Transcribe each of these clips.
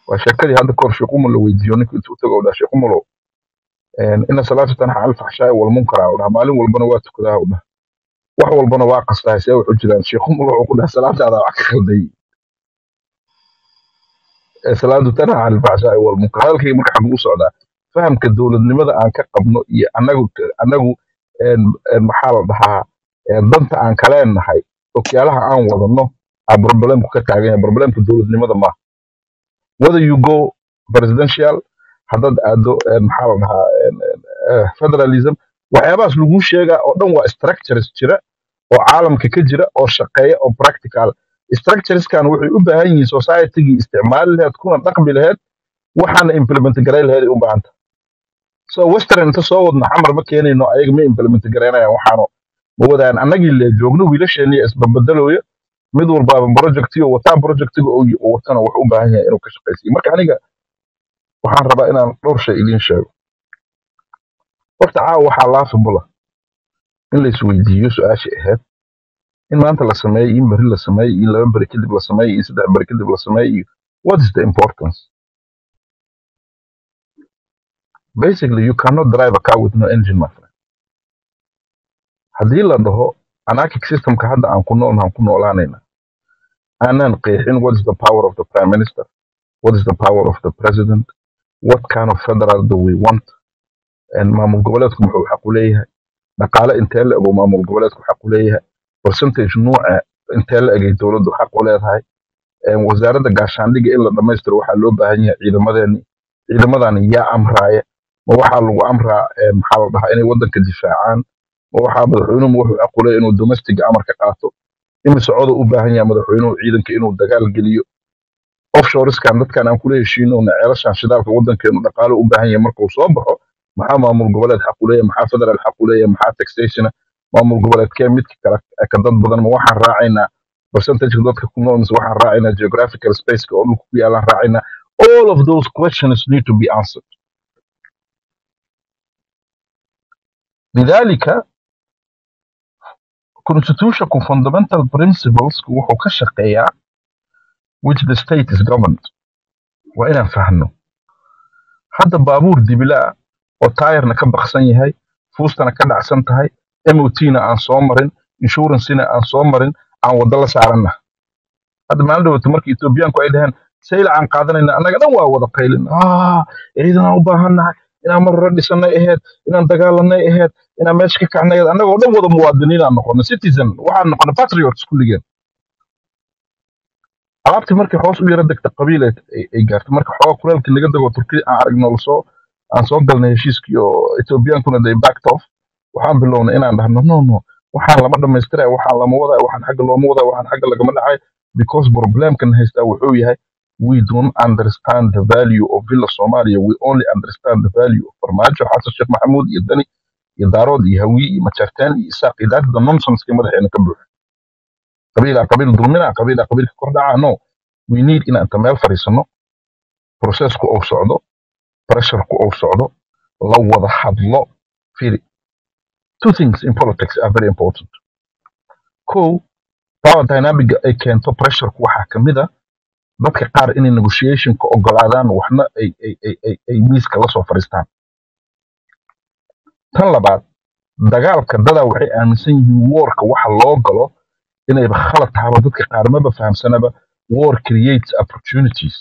waa sheekadii hadda kahor sheekh umar la weydiiyo ninka intuu tago u dhaha sheekh umarow ina salaatu tanxa alfaxshaai walmunkara u dhaha maalin walbana waa tukadaa u dhaha wax walbana waa qastaa see wuxuu jiraan sheekh umar wuxuu ku dhaha salaadaada wax ka khalday ee salaadu tanxa alfaxshaai walmunkar hadalkayga marka xaguu socdaa fahamka dowladnimada aan ka qabno iyo anagu anagu een, een, maxaa la dhahaa een, danta aan kaleenahay okyaalaha aan wadano aa problemku ka taagan yahay problemka dowladnimada maaha whether you go presidential haddaad aado een, maxaa la dhahaa een, een, eh, federalism waxyaabahaas laguu sheegaa oo dhan waa structures jira oo caalamka ka jira oo shaqeeya oo practical structureskan waxay u baahan yihiin societygii isticmaali laheed kuna dhaqmi laheed waxaana implement garay laheed ay u baahan tahay so western inta soo wadno xamar ma keenayno ayaga ma implement garaynayaan waxaano ma wadaan annagii le joogno wiilasheeniya isbabeddelooya mid walbaaba projectiyo wataa projectiga oo oo watana wuxuu u baahan yahay inuu ka shaqaysiyo marka aniga waxaan rabaa inaan dhowr shay idiin sheego horta caawa waxaa laafibula in la isweydiiyo su-aashii ahayd in maanta la sameeyo in beri la sameeyo in laba beri kadib la sameeyo in saddex beri kadib la sameeyo iyo what is the importance basically you cannot drive a car with no engine my friend haddii la dhaho anarchic systemka hadda aan ku nool aan ku noolaanayna aanan qeexin what is the power of the prime minister what is the power of the president what kind of federal do we want and maamul goboleedku muxuu xaq u leeyahay dhaqaale intee la ego maamul goboleedku xaq u leeyahay percentage nuuca intee la egay dowladdu xaq u leedahay een, wasaaradda gaashaandhigga in la dhammaystiro waxaa loo baahan yahay ciidamadeeni ciidamadan yaa amraaya ma waxaa lagu amraa een, maxaa la dhahaa inay waddanka difaacaan ma waxaa madaxweynuhu wuxuu xaq u leeyahay inuu domestiga amar ka qaato imise coda u baahan yahay madaxweynuhu ciidanka inuu dagaal geliyo offshoreskan dadkan aan kula heshiinowna ceelashan shidaalka waddankeenu dhaqaale u baahan yahay markuu soo baxo maxaa maamul goboleed xaq u leeyahay maxaa federal xaq u leeyahay maxaa taxationa maamul goboleedkee midka kale ka dad badan ma waxaan raacaynaa percentageka dadka ku nool mise waxaan raacaynaa geographical spaceka oo dhulka ku yaalaan raacaynaa all of those questions need to be answered lidalika constitutionku fundamental principles wuxuu ka shaqeeyaa which the state is governed waa inaan fahno hadda baabuur dibilaa oo taayarna ka baksan yahay fuustana ka dhacsan tahay motna aan soo marin insurancena aan soo marin aan waddo la saaranna hadda maalin dhawata marka etoobiyaanku ay dhaheen sayla aan qaadanayna annaga dhan waa wada qaylin ah ciidanaan u baahannahay inaan mar hore dhisanay ahayd inaan dagaalanay ahayd inaan meesha ka kacnay ahayd annagoo dhan wada muwaadiniinaan noqono citizen waxaan noqonay patriots kulligeen alaabtii markay hoos u yara degta qabiil ay ay- ay gaartay marka xoogaa kuleelkii naga dego turkiya aan aragno lasoo aan soo galnay heshiiskii oo etoobiyaankuna they backed off waxaan bilownay inaan dhahno no no waxaan lama dhamaystiraya waxaan lama wadaya waxaan xagga looma wadaya waxaan xagga lagama dhacay because problemkan haystaa wuxuu yahay we don't understand the value of villa somalia we only understand the value of farmaajo xasan sheekh maxamuud iyo dani iyo daarood iyo hawiye iyo majarteen iyo isaaq iyo that's the nonsense madaxeena ka buuxa qabiilaa qabiil dulmina qabiilaa qabiilka kordhaca no we need inaan inta meel fadhiisano processku uu socdo pressureku uu socdo la wada hadlo firi two things in politics are very important kow power dynamic ay keento pressureku waxaa ka mid a dadka qaar inay negotiationka ogolaadaan waxna ay ay ay ay ay miiska la soo fadhiistaan tan labaad dagaalka dadaa waxay aaminsan yihiin warka waxa loo galo inayba khalad tahaba dadka qaar maba fahamsanaba war creates opportunities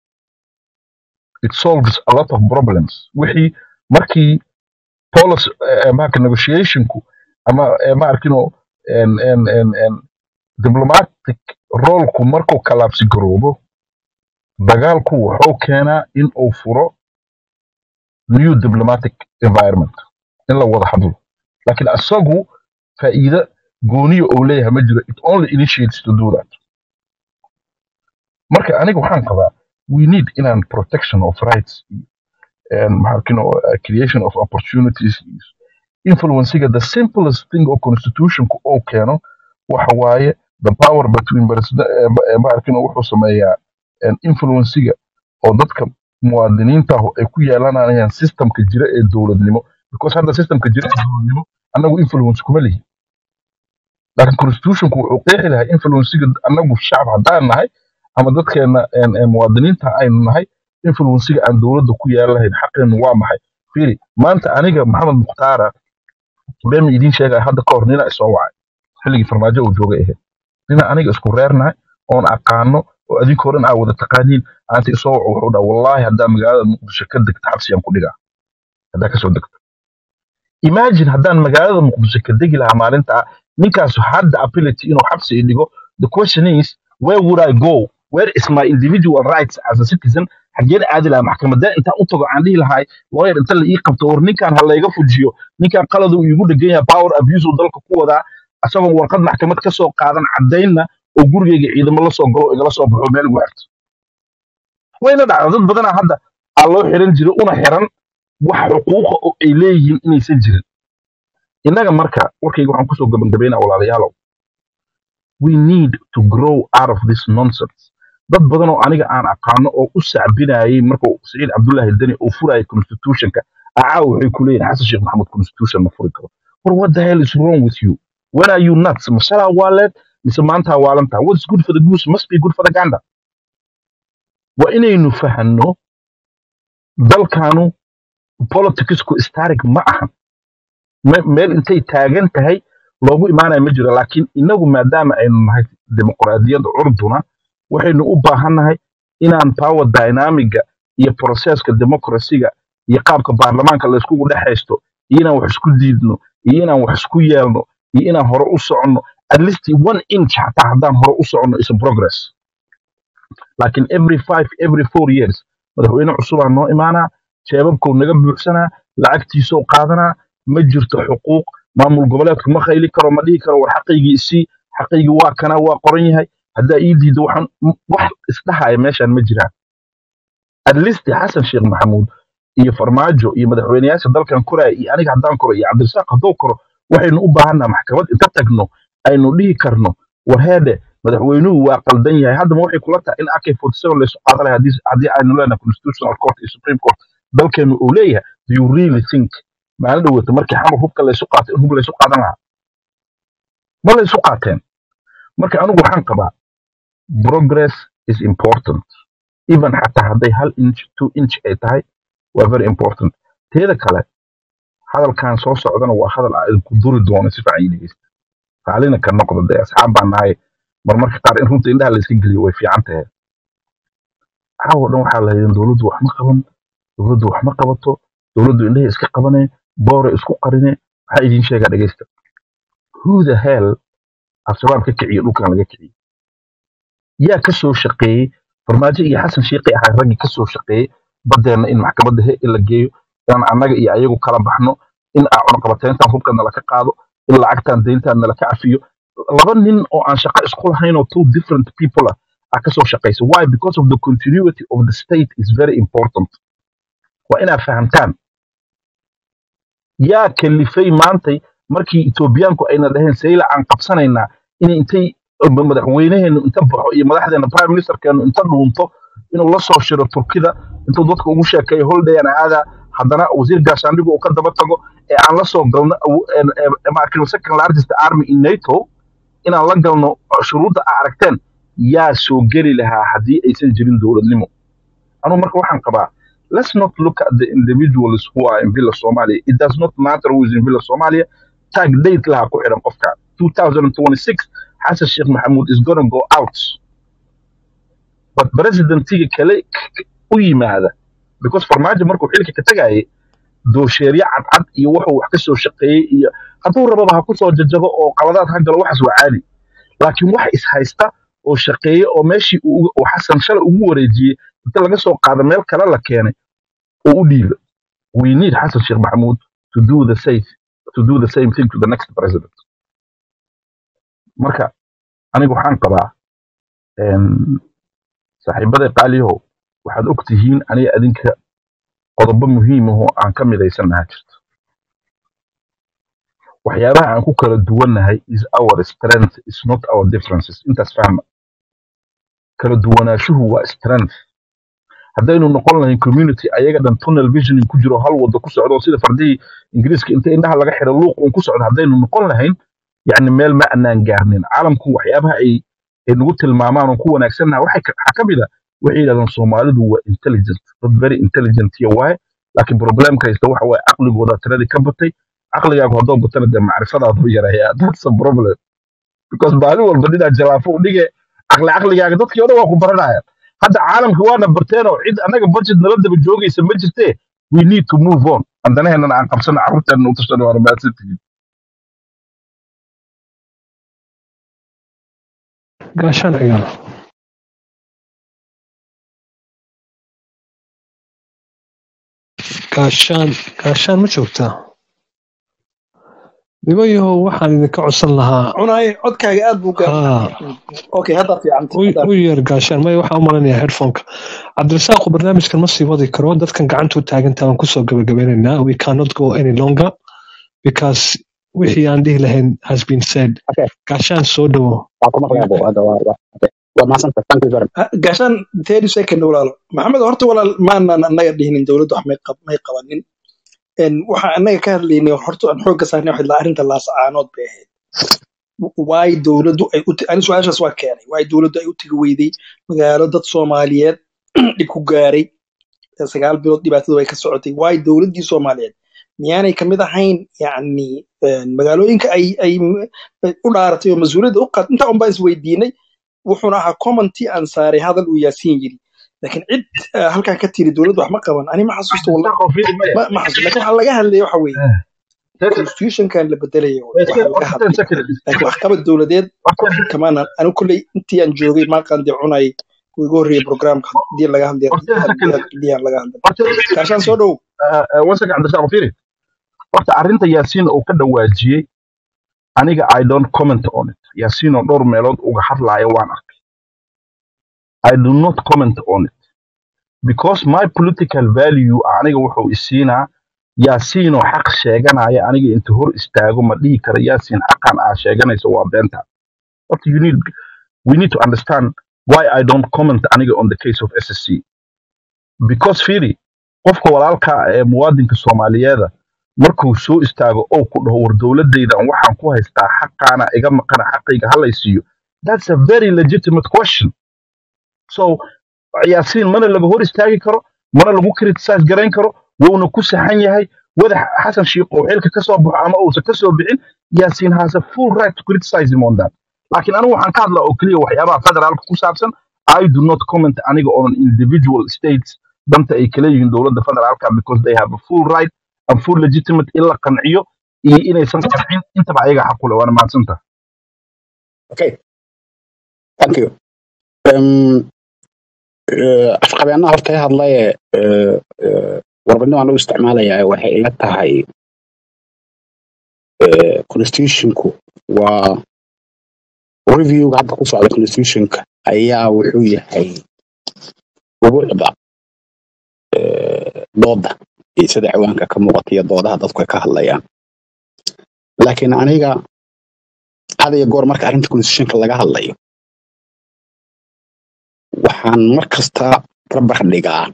it solves a lot of problems wixii markii policy eh, marka negotiationku ama eh, ma arkino en en en en diplomatic roleku markuu kalaabsi garoobo dagaalku wuxuu keenaa in uu furo new diplomatic environment in la wada hadlo laakiin asagu faa'iido gooniya uu leeyahay ma jiro it only initiates to do that marka aniga waxaan qabaa we need inaan protection of rights and maxaa uh, creation of opportunities influencing the simplest thing oo constitutionku uu keeno waxa waaye the power between president maarkin wuxuu sameeyaa and influencing oo dadka muwaadiniinta ah ay ku yeelanayaan systemka jira ee dowladnimo because hadda systemka jira ee dowladnimo annagu influence kuma lihi laakiin constitutionku wuxuu qeexi lahaa influencing annagu shacab haddaan nahay ama dadkeena een, een, muwaadiniinta aynu nahay influensiga aan dowladda ku yeelan lahayn xaqeenu waa maxay fiiri maanta aniga maxamed mukhtaara been idiin sheegaya hadda ka hor nina isoo wacay xilligii farmaajo uu joogay ahayd nina aniga isku reernahay oon aqaano oo adinkoo dhan aa wada taqaaniin aanta isoo waco wuxuu dhaha wallaahi haddaa magaalada muqdisho ka degto xabsiyaan ku dhigaa haddaa kasoo degto imagine haddaan magaalada muqdisho ka degi lahaa maalinta ninkaas hadda ability inuu xabsi i dhigo the question is where would i go where is my individual rights as a citizen xaggeen aadi lahaa maxkamadeen intaan u tago aan dhihi lahay lawyer inta la ii qabto war ninkaan ha layga fujiyo ninkaan qalad uu iigu dhegan yahay power abuse uu dalka ku wadaa asagoon warqad maxkamad ka soo qaadan caddaynna oo gurigeyga ciidamo la soo galo oo igala soo baxo meel igu xirto wayna dhacda dad badanaa hadda aa loo xiran jiray una xiran wax xuquuqa oo ay leeyihiin inaysan jirin innaga marka warkayga waxaan kusoo gabagabaynaa walaalayaalow we need to grow out of this nonsense dad badan oo aniga aan aqaano oo u sacbinayay markuu saciid cabdullaahi deni uu furayay constitutionka acaaw waxay ku leeyihin xasan sheekh maxamed constitution ma furi karo war what the hell is wrong with you when are you nuts mashalaa waaleed mise maantaa waalantaa what's good for the goose must be good for the gander waa inaynu fahanno dalkanu politicsku static ma ahan me- meel intay taagan tahay loogu imaanaya ma jiro laakiin inagu maadaama aynu nahay dimuqraadiyadda curduna waxaynu u baahannahay inaan power dynamiga iyo processka democracyga iyo qaabka baarlamaanka layskugu dhex haysto iyo inaan wax isku diidno iyo inaan wax isku yeelno iyo inaan hore u soconno at least one inch xataa haddaan hore u soconno is a progress laakiin every five every four years madaxweyne cusubaa noo imaanaa jeebabkuu naga buuxsanaa lacagtiisoo qaadanaa ma jirto xuquuq maamul goboleedku ma khayli karo ma dhihi karo war xaqaygii isii xaqaygii waa kana waa qoran yahay haddaa ii diiddo waxaan m- wax isdhahaya meeshaan ma jiraan at least xasan sheekh maxamuud iyo farmaajo iyo madaxweyneyaasha dalkan koraya iyo aniga haddaan koro iyo cabdirasaaq hadduu koro waxaynu u baahannaha maxkamad inta tagno aynu dhihi karno war heede madaxweynuhu waa qaldan yahay haddama waxay kula tahay in ak forty seven laysu qaadan lahay haddii haddii aynu leenahay constitutional court iyo supreme court dalkeenu uu leeyahay do you really think maalin dhaweyta markii xamar hubka laysu qaatay in hub laysu qaadan lahaa ma laysu qaateen marka anigu waxaan qabaa progress is important even xataa hadday hal inch two inch ay tahay waa very important teeda kale hadalkan soo socdana waa hadal aa idinku duri doono si fiican ii dhegeysta raalina ka noqdo dee asxaab baan nahay marmarka qaar in runta indhaha layska geliyo way fiican tahay caawa dhan waxaa lahayeen dowladdu wax ma qaban dowladdu wax ma qabato dowladdu indhahay iska qabaneen boore isku qarine waxaa idiin sheegaa dhegeysta who the hell al-shabaab ka kiciyo dhulkan laga kiciyo yaa ka soo shaqeeyey farmaajo iyo xasan shiiqi ahaa raggii ka soo shaqeeyey badeenna in maxkamadda he la geeyo inaan annaga iyo ayagu kala baxno in aan cunaqabateyntan hubka nala ka qaado in lacagtan deyntan nala ka cafiyo laba nin oo aan shaqo isku lahayn oo two different people ah aa ka soo shaqeysa why because of the continuity of the state is very important waa inaad fahamtaan yaa kalifay maantay markii etoobiyaanku ayna dhaheen sayla aan qabsanaynaa inay intay madaxweynaheenu inta baxo iyo madaxdeena prime ministerkeenu inta dhuunto inuu la soo shiro turkida intuu dadka ugu sheekeeyo holdayan aada haddana wasiir gaashaandhigu uu ka daba tago ee aan la soo galno awo- een- een- markin second largest army in nato inaan la galno shuruudda aa aragteen yaa soo geli lahaa haddii aysan jirin dowladnimo anugu marka waxaan qabaa let's not look at the individuals who are in Villa Somalia. It does not matter who is in Villa Somalia. Tag date laha ku xiran qofka. 2026, Hassan Sheikh Mahmoud is going to go out. But presidentiga kale k- k- u yimaada. Because farmaajo markuu xilka ka tagayay, doosheeryo cadcad iyo wuxuu wax ka soo shaqeeyey iyo hadduu rababa ha ku soo jajabo oo qaladaad ha galo waxaas waa caadi. Laakiin wax is haysta oo shaqeeye oo meeshii uu uga- uu Xasan shalay ugu wareejiyey inta laga soo qaado meel kale la keenay oo u dhiiba. we need Hassan Sheikh Mahmoud to do the same to do the same thing to the next president. Marka aniga waxaan qabaa een, saaxiibada qaaliyahow waxaad og tihiin aniga adinka qodobo muhiim ah oo aan ka midaysanaha jirto. Waxyaabaha aan ku kala duwannahay is our strength is not our differences. Intaas fahma. Kala duwanaanshuhu waa strength. haddaynu noqon lahayn community ayaga dhan tunnel visioning ku jiro hal wado ku socdo sida fardihii ingiriiska inta indhaha laga xiro luuq uun ku socdo haddaynu noqon lahayn yacni meel ma anaan gaarnin caalamku waxyaabaha ay ay nagu tilmaamaan oo ku wanaagsannaha waxay ka- waxaa ka mid a waxay yidhahdeen soomaalidu waa intelligent dad very intelligent iyo waaye laakiin problemka haysta waxa waaye caqligooda tiradii ka batay caqligaagu haddoo batana dee macrifadaadu yaraya that's a problem because maalin walba ninaa jalaafo u dhige caqli caqligaaga dadkii o dhan waa ku baranayaan hadda caalamka waana barteenoo cid annaga budget nala daba joogaysa ma jirtee we need to move on andanaheennana aan qabsano carruurteenna u tashano waana mahadsantihiin gaashaan cigaal gaashaan gaashaan ma joogtaa nimayahow waxaan idinka codsan lahaa cunaye codkaaga aad buu haa gaabsan okay hadda fiicanta u hadda u yeer gaashaan maya waxaan u malinayaa headphoneka cabdirasaaqu barnaamijkan ma sii wadi karo dadkan gacanta u taagantaa waan kusoo gabagabeynaynaa we cannot go any longer because wixii aan dhihi lahayn has been said Okay, gaashaan soo dhowo waa ku maqlayaa buu hadda waa waa okay. waa mahadsantahay thank you very much Ha- gaashaan thirty second walaalo maxamed horta walaal maanan annaga dhihinin dowladdu wax may qab- may qabanin En waxaan annaga ka hadlaynay horta aan xoogga saarnay waxay lahaa arrinta laasacaanood bay ahayd waay dowladdu ay u ani su-aashaas waa keenay waay dowladdu ay u tegi weyday magaalo dad soomaaliyeed dhib ku gaaray ee sagaal bilood dhibaatadu ay ka socotay waay dowladdii soomaaliyeed miyaanay kamid ahayn yacni en, magaalooyinka ay ay ay u dhaaratay oo mas-uuliyadda u qaad intaa unbaa isweydiinay wuxuuna ahaa commenti aan saaray hadal uu yaasiin yiri laakiin cid eh, halkan ka tiri dowladdu wax ma qaban ani ma xasuusto wallah cabdirasaaq oo fiiri maya ma ma xasuusto laakiin waxaa laga hadlaya waxa weeye constitutionkan la bedelaya waxaa laga hadlay laakiin waxqabad dowladeed kamaana anu kolley intii aan joogay maaqaan cunay uu igu horreeyay programka hadii laga hadlay hadii aan laga hadlay gaashaan soo dhow wasanka cabdirasaaq oo fiiri horta arrinta yaasiin uu ka dhawaajiyey aniga i don't comment on it yaasiin oo dhowr meelood uga hadlaaya waan arkay i do not comment on it because my political value aniga wuxuu isiinaa yaasiin oo xaq sheeganaya aniga inta hor istaago ma dhihi kara yaasiin xaqan aa sheeganayso waa beenta What you need, we need to understand why I don't comment aniga on the case of SSC. Because Fili, qofka walaalka ee muwaadinka Soomaaliyeeda markuu soo istaago oo ku dhaho war dowladayda waxaan ku haystaa xaqaana iga maqana xaqayga halaysiiyo that's a very legitimate question so yaasiin mana laga hor istaagi karo mana lagu criticize garayn karo wuuna ku saxan yahay wada xasan shiikh oo xilka ka soo baxo ama uusan ka soo bixin yaasiin has a full right to criticize him on that laakiin anigu waxaan ka hadlaa oo keliya waxyaabaha federaalka ku saabsan i do not comment aniga on individual states danta ay kala yihiin dowladda federaalka because they have a full right and full legitimate in la qanciyo iyo inaysan qancin intaba ayaga xaq u leh waana mahadsantaha okay thank you um, uh, afqabeenaha horta i hadlaye uh, uh, warbadnimo aan u isticmaalayaa waxay ila tahay uh, constitutionku waa reviewga hadda ku socda constitutionka ayaa wuxuu yahay ubuucda uh, dooda iyo sida ciwaanka ka muuqata iyo doodaha dadku ay ka hadlayaan laakiin aniga had iyo goor marka arrinta constitutionka laga hadlayo waxaan mar kasta barbar dhigaa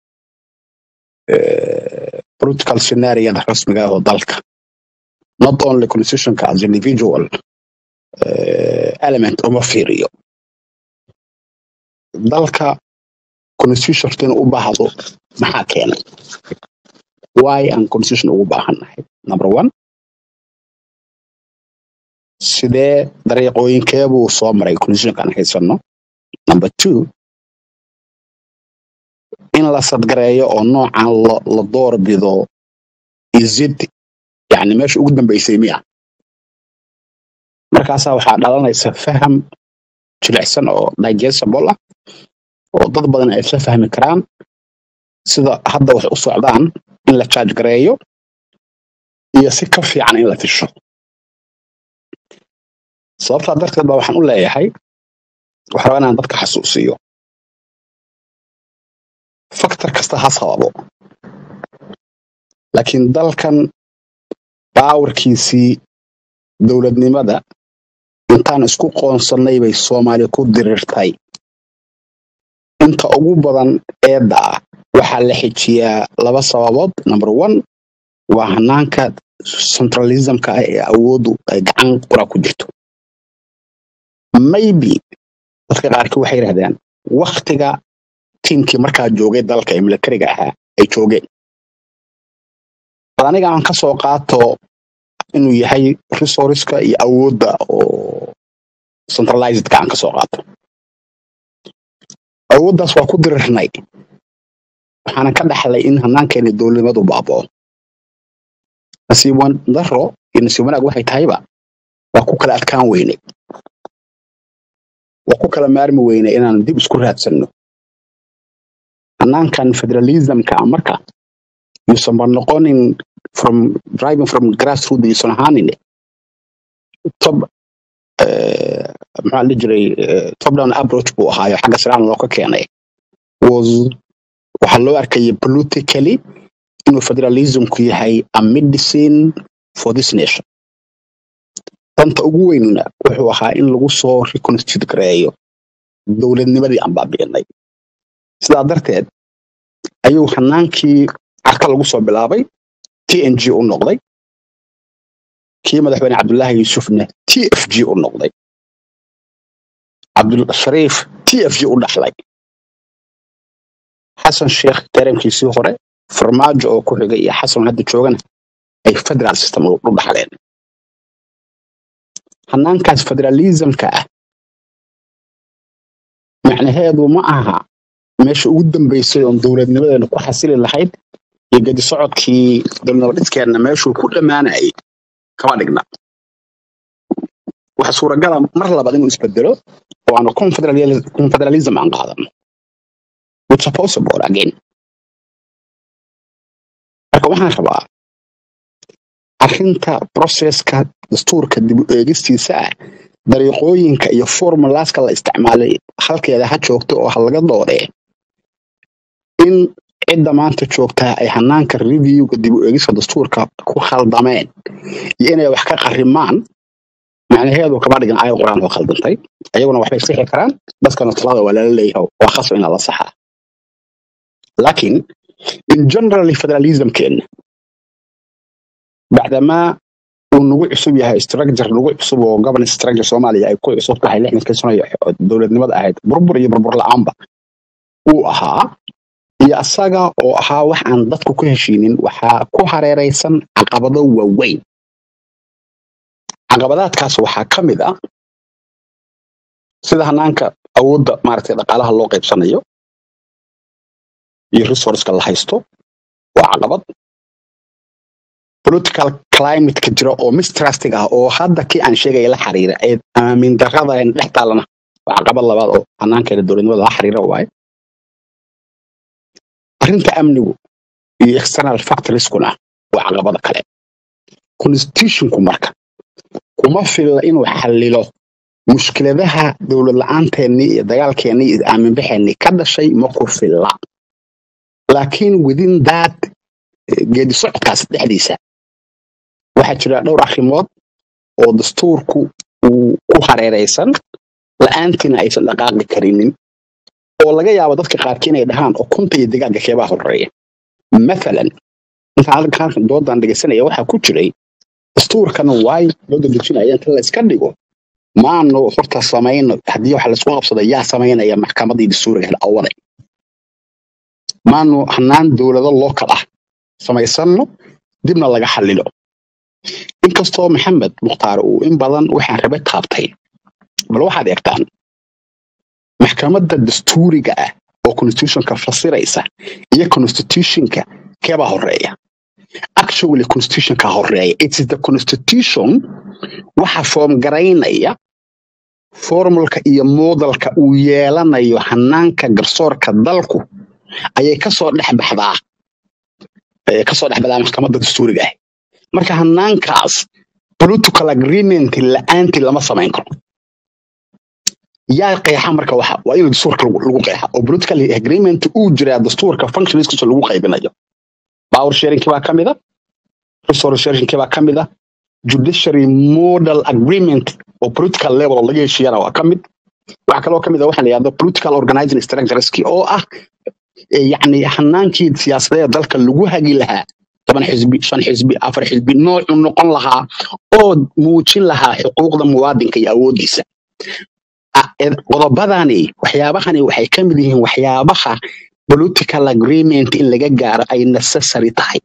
eh, political scenariyada rasmiga ah oo dalka not only constitutionka as individual eh, element uma fiiriyo dalka constitution horta inuu u baahdo maxaa keenay why aan constitution ugu baahannahay number one sidee dariiqooyinkeebuu soo maray constitutionka aan haysano number two in la sadgareeyo oo noocan la la door bido isid yani meesha ugu dambeysay miya markaasaa waxaa dhalanaysa faham jilicsan oo digestible ah oo dad badan ay isla fahmi karaan sida hadda wax u socdaan in la charge gareeyo iyo si ka fiican in la fisho sababtaa darteed baa waxaan u leeyahay waxaa rabaa inaan dadka xasuusiyo faktor kasta ha sababo laakiin dalkan baawarkiisii dowladnimada intaan isku qoonsannay bay soomaali ku dirirtay inta ugu badan eedda ah waxaa la xijiyaa laba sababood number one waa hanaanka centralismka ah ee awooddu ay gacan qura ku jirto maybe dadka qaarkii waxay yidhahdaan waktiga tiimkii markaa joogay dalka ee militariga ahaa ay joogeen bal aniga aan kasoo qaato inuu yahay resourceska iyo awoodda oo centralizedka aan kasoo qaato awooddaas waa ku dirirnay waxaana ka dhaxlay in hanaankeeni dowladnimadu baaboo nasiib wan- daro iyo nasiib wanaag waxay tahayba waa ku kala adkaan weyne waa ku kala maarmi weyne inaan dib isku raadsanno hanaankan federalismka ah marka yuusanba noqonin from driving from grassroot yuusan ahaanin top eh, maxaa la dhihi jiray eh, top down approach buu ahaayo xagga siraan loo ka keenay was waxaa loo arkayay politically inuu federalismku yahay a medicine for this nation danta ugu weynna wuxuu ahaa in lagu soo reconstitute gareeyo dowladnimadii aan baabi'inay sidaa darteed ayuu hanaankii carka lagu soo bilaabay t n g u noqday kii madaxweyne cabdullaahi yuusufna t f g u noqday cabdulshariif t f g u dhaxlay xasan sheekh tarankiisii hore farmaajo oo ku xigay iyo xasan hadda joogana ay federal system u u dhaxleen hanaankaas federalismka ah macnaheedu ma aha meesha ugu dambeysay oon dowladnimadeena ku xasili lahayd iyo gedi socodkii dowladnimo dhiskeenna meeshuu ku dhammaanayay kama dhigna waxa suuragala mar labaad inuu isbedelo oo aanu confederali- confederalism aan qaadano which are possible again marka waxaan rabaa arrinta processka dastuurka dib u eegistiisa ah dariiqooyinka iyo formulaaska la isticmaalay halkeeda ha joogto oo ha laga doodee in cidda maanta joogtaa ay hanaanka reviewga dib u eegista dastuurka ku khaldameen iyo inay wax ka qarimaan macnaheedu kama dhigan ayad qur-aan oo khaldantay ayaguna waxbay sixi karaan dadkana talada waa lala leeyahay waa khasab inaa la saxaa laakiin in generally federalismkeena bacdamaa uu nagu cusub yahay structure nagu cusub oo governance structure soomaaliya ay ku cusub tahay lixdankii sano ee dowladnimada ahayd burbur iyo burbur la-aanba uu ahaa iyo asaga oo ahaa wax aan dadku ku heshiinin waxaa ku hareeraysan caqabado waaweyn caqabadaadkaas waxaa ka mid ah sida hanaanka awoodda maaragtay dhaqaalaha loo qaybsanayo iyo resourceka la haysto waa caqabad political climateka jira oo mistrustig ah oo hadda kii aan sheegaya la xiriira ee aamin darrada een dhex taalana waa caqabad labaad oo hanaankeeda dowladnimada la xiriira waaye arrinta amnigu iyo external factorskuna waa caqabada kale constitutionku marka kuma filla inuu xallilo mushkiladaha dowlad la-aanteennii iyo dagaalkeennii iyo aaminbaxeennii ka dhashay ma ku filla laakiin within that eh, geedi socodkaas dhexdiisa waxaa jira dhowr arrimood oo dastuurku uu ku hareeraysan la-aantiina aysan dhaqaaqi karinin oo laga yaabo dadka qaarkii inay dhahaan ukunta iyo digaaga keebaa horeeya mathalan intaan halkan halkan doodan dhegeysanaya waxaa ku jiray dastuurkan waay loo dadejinaya inta la iska dhigo maanu horta samayno haddii waxa laisku qabsada yaa samaynaya maxkamadii dastuuriga awaday maanu hanaan dowlado local ah samaysano dibna laga xallilo inkastoo maxamed mukhtaar uu in badan waxaan rabe taabtay bal waxaad eegtaan maxkamadda dastuuriga ah oo constitutionka fasiraysa iyo constitutionka keebaa horeeya actually constitutionka horeeya it is the constitution waxa foom garaynaya formulka iyo moodalka uu yeelanayo hanaanka garsoorka dalku ayay kasoo dhex baxdaa ayay kasoo dhex baxdaa maxkamadda dastuuriga ah marka hanaankaas political agreement la-aantii lama samayn karo yaa qeexa marka waxa waa in dastuurka lagu lagu qeexa oo political agreement uu jiraa dastuurka functionskiisa lagu qaybinayo power sharingkii baa ka mid a resource sharingkii baa ka mid a judiciary model agreement oo political level oo laga heshiiyana waa ka mid waxaa kaloo ka mid a waxaa la yidhahdo political organizing structureski oo ah eh, yacni hanaankii siyaasadeed dalka lagu hagi lahaa toban xisbi shan xisbi afar xisbi noocu noqon lahaa oo muujin lahaa xuquuqda muwaadinka iyo awoodiisa a- ed- qodobadani waxyaabahani waxay ka mid yihiin waxyaabaha political agreement in laga gaaro ay necessary tahay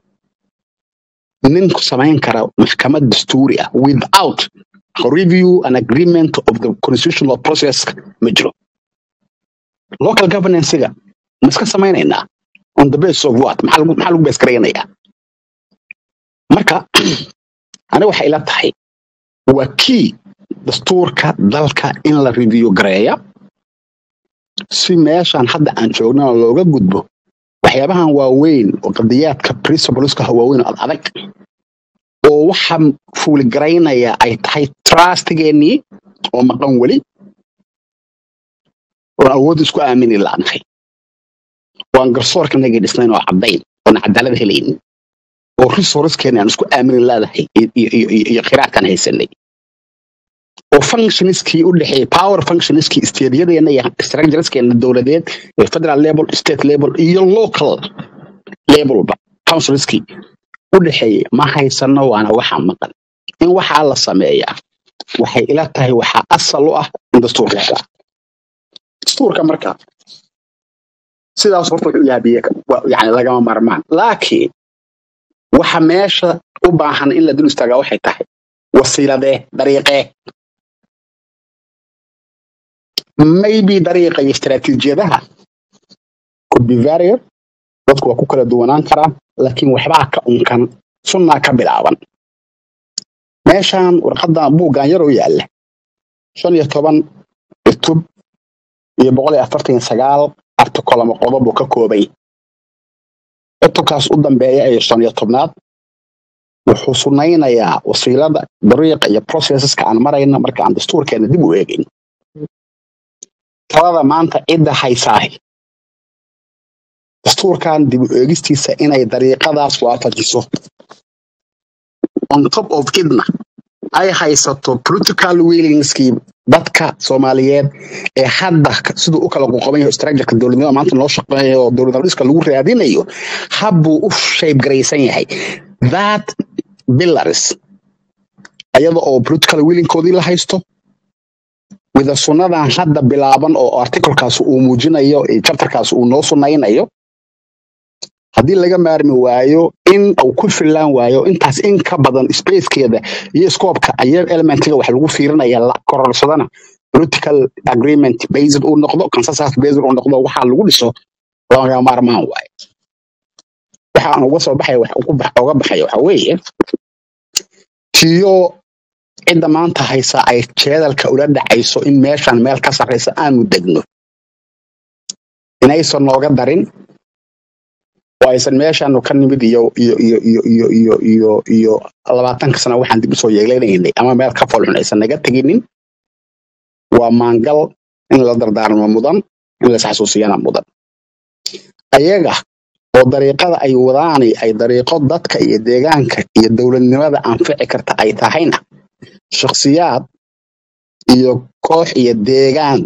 ninku samayn kara maxkamad dastuuri ah without a review and agreement of the constitutional process ma jiro local governance-ga ma iska samaynaynaa on the basis of what maxaa lagu maxaa lagu base garaynayaa marka aniga waxay ila tahay waa key dastuurka dalka in la review gareeya si meeshan hadda aan joognana looga gudbo waxyaabahan waaweyn oo qadiyaadka principleska waaweyn oo ad adag oo waxa fuuligaraynaya ay tahay trustigeenii oo maqan weli oon awood isku aamini laanahay waan garsoorka nagii dhisnayn oo caddayn oon cadaalad helaynin oo resourcekeeni aan isku aamini laadahay iyo iyo- iyo- iyo khiraadkaan haysanay oo functionskii u dhexeeyay power functionskii steedyadeenna iyo structureskeena dowladeed ee federal level state level iyo local levelba councilskii u dhexeeyay ma haysano waana waxa maqan in waxaa la sameeyaa waxay ila tahay waxaa asal u ah in dastuurka la helaa dastuurka marka sidaas horta wuxuu yahay biyo wa- yani lagama marmaan laakiin waxa meesha u baahan in la dul istaagaa waxay tahay wasiiladee dariiqee maybe dariiqa iyo istaraatiijiyadaha could be varied dadku waa ku kala duwanaan karaan laakiin waxbaa ka unkan sunnaa ka bilaaban meeshan warqadan buuggan yaroo yaalla shan iyo toban cutub iyo boqol iyo afartan iyo sagaal artikol ama qodob uu ka koobay cutubkaas u dambeeya ee shan iyo tobnaad wuxuu sunnaynayaa wasiilada dariiqa iyo processeska aan marayna marka aan dastuurkeena dib u eegin talada maanta cidda haysaahi dastuurkan dib u eegistiisa inay dariiqadaas waafajiso on top of idna ay haysato political willingskii dadka soomaaliyeed ee hadda ka- siduu u kala qoqoban yahay structureka dowladnimada maanta loo shaqeeyo oo dowlad dhiska lagu raadinayo habbuu u shape garaysan yahay that pillars ayada oo political willingkoodii la haysto wida sunnadan hadda bilaaban oo artikelkaas uu muujinayo ee chapterkaas uu noo sunnaynayo haddii laga maarmi waayo in uu ku filaan waayo intaas in ka badan spacekeeda iyo scoopka ayaa elementiga wax lagu fiirinaya la kororsadana political agreement based uu noqdo consensus based uu noqdo waxaa lagu dhiso laga maarmaan waayo waxa aan uga soo baxay wax ugu bax uga baxaya waxa weeye tiyo cidda maanta haysa ay jeedalka ula dhacayso in meeshan meel ka sarreysa aanu degno inaysan nooga darin oo aysan meeshaanu ka nimid iyo iyo iyo iyo iyo iyo iyo iyo labaatanka sano waxaan dib usoo yeelanaynay ama meel ka foolxun aysan naga teginin waa maangal in la dardaarmo mudan in la isxasuusiyana mudan ayaga oo dariiqada ay wadaani ay dariiqo dadka iyo deegaanka iyo dowladnimada anfici karta ay tahayna shakhsiyaad iyo koox iyo deegaan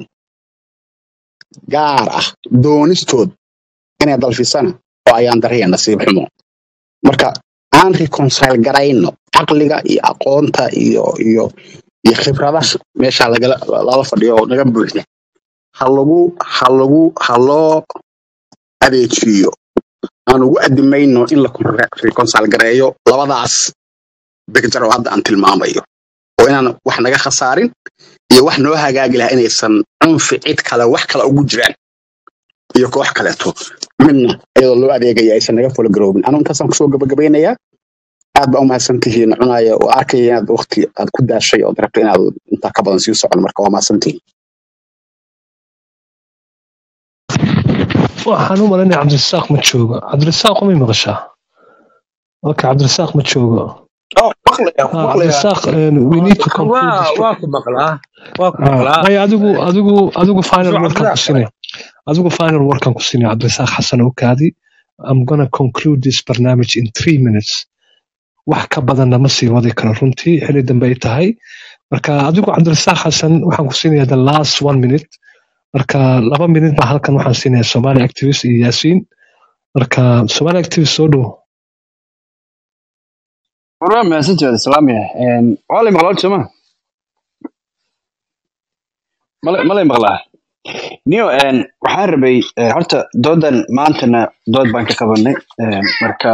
gaar ah doonistood inay dalfisana oo ayaan dariya nasiib xumo marka aan reconcile garayno caqliga iyo aqoonta iyo iyo iyo khibradaha meesha lagala lala fadhiyo oo naga buuxda ha lagu ha lagu ha loo adeejiyo aan ugu adimayno in la reconcile gareeyo labadaas bigjar oo hadda aan tilmaamayo oo inaan wax naga khasaarin iyo wax noo hagaagi lahaa inaysan cunfi cid kale wax kale ugu jiraan iyo koox kaleeto midna iyadoo loo adeegaya aysan naga fula garoobin anu intaasaan kusoo gabagabeynayaa aad baa umahadsan tihiin cunaya oo arkaya inaad waqti aad ku daashay ood rabto inaad intaa ka badan sii socon marka waa mahadsan tihiin waxaan u malaynayaa cabdirasaaq ma joogo cabdirasaaq umay maqashaa okay cabdirasaaq ma joogo Oh, maqlaya Ah, maqlaya cabdirasaaq eh, we need to conclude waa this waa ku maqlaa waa ku Ah, maqlaa maya adigu adigu adigu final soo wordkan ku cabdirasaaq sinaya adigu final wordkan ku sinaya cabdirasaaq xasan okaadi i'm gonna conclude this barnaamij in three minutes wax ka badanna ma sii wadi karo runtii xili dambe ay tahay marka adigu cabdirasaaq xasan waxaan ku siinayaa the last one minute marka laba minute baa halkan waxaan siinayaa somali activist iyo yaasiin marka somali activist soo dhow warwaa mahadsantiwaad islaamiya waalay maqlaad sooma mala malay maqlaa niyo een, waxaan rabay een, horta doodan maantana dood baan ka qabanay een, marka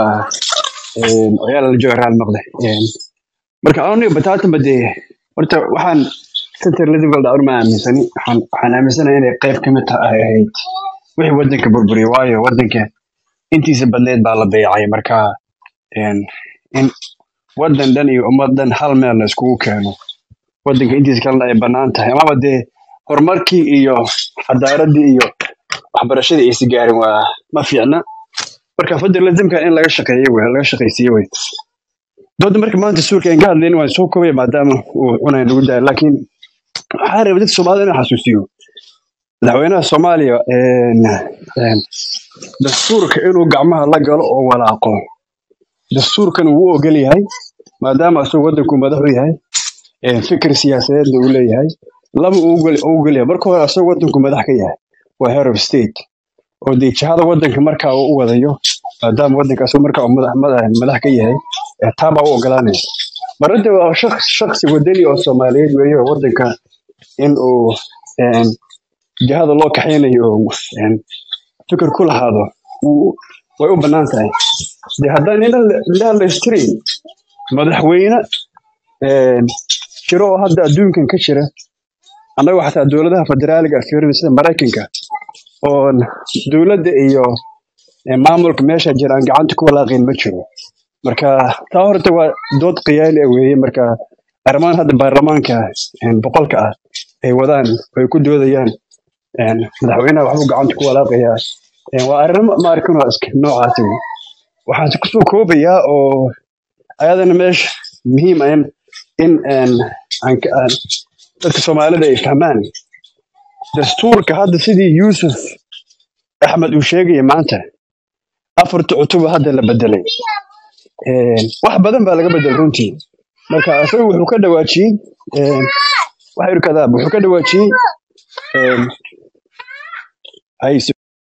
een, oyaal la jooga raal noqde Een, marka aniga bataatanba dee horta waxaan center level dhawr ma aaminsani waxaan waxaan aaminsanahay inay qayb ka mid tahay ahayd wixii wadanka burburiyay waayo wadanka intiisa badneed baa la dayacay marka een, in wadan dhan iyo ummad dhan hal meel la iskugu keeno wadanka intiisa kalena ay bannaan tahay amaba dee horumarkii iyo cadaaladii iyo waxbarashadii aysi gaarin waa ma fiicna marka federalismka in laga shaqeeyo wey laga shaqaysiiye wey dooda marka maanta suurka aan ka hadlayna waan soo koobaya maadaama uu cunay nagu daaya laakiin waxaa rabay dadka soomaalida inaan xasuusiyo madaxweynaha soomaaliya een, een, dastuurka inuu gacmaha la galo oo walaaqo dastuurkan wuu ogol yahay maadaama asagoo wadanku madaxu yahay een, fikir siyaasadeedna uu leeyahay laba uu ogol uu ogol yahay marka hore asagoo wadanku madax ka yahay waa head of state oo dee jihada wadanka markaa uu u wadayo maadaama wadanka asagoo markaa uu madax madax madax ka yahay ee taa baa u ogolaanaya marada waa shaqs shaqsi wadani oo soomaaliyeed weeye oo wadanka in uu een, jihada loo kaxaynayo oo een, fikir ku lahaado wuu- way u bannaan tahay de haddaan ilaha la istirin madaxweyne een, jiro oo hadda adduunkan ka jira annaga xataa dowladaha federaaliga fiirina sida maraykanka oo dowladda iyo ee, maamulka meesha jira aan gacanta ku walaaqin ma jiro marka taa horta waa dood qiyaali ah weeye marka arrimahan hadda baarlamaanka een, boqolka ah ay wadaan ay ku doodayaan een, madaxweynaha waxbuu gacanta ku walaaqayaa Een, waa arrimo ma arkin waa iska noocaasi wey. waxaan kusoo koobayaa oo ayadana meesha muhiim ah in in een, aan ka- aan dadka soomaalida ay fahmaan dastuurka hadda sidii yuusuf axmed uu sheegaya maanta afarta cutub hadda la bedelay Een, wax badan baa laga bedelay runtii marka isaga wuxuu ka dhawaajiyey een, wax yar kadaab wuxuu ka dhawaajiyey een, hayse